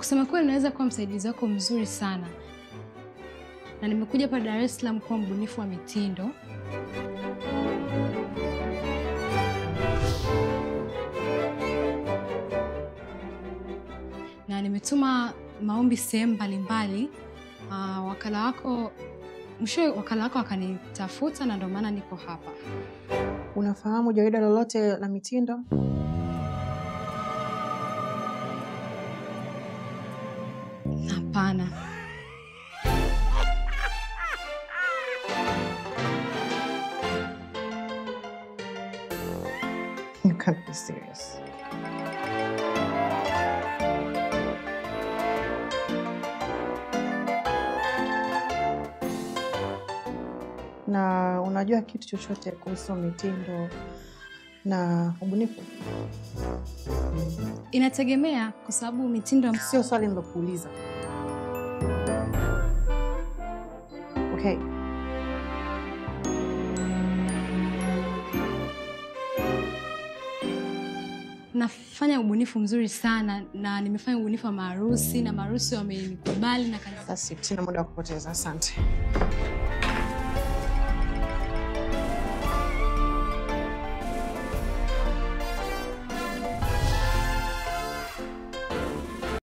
kusema kweli naweza kuwa msaidizi wako mzuri sana, na nimekuja hapa Dar es Salaam kuwa mbunifu wa mitindo. na nimetuma maombi sehemu mbalimbali. Uh, wakala wako mwishowe, wakala wako akanitafuta na ndio maana niko hapa. Unafahamu jarida lolote la mitindo? Hapana. You can't be serious. Na unajua kitu chochote kuhusu mitindo na ubunifu? Inategemea kwa sababu mitindo Sio swali nilokuuliza. Okay. nafanya ubunifu mzuri sana, na nimefanya ubunifu wa maharusi na maharusi wamenikubali na kanisa Basi sina muda wa kupoteza. Asante.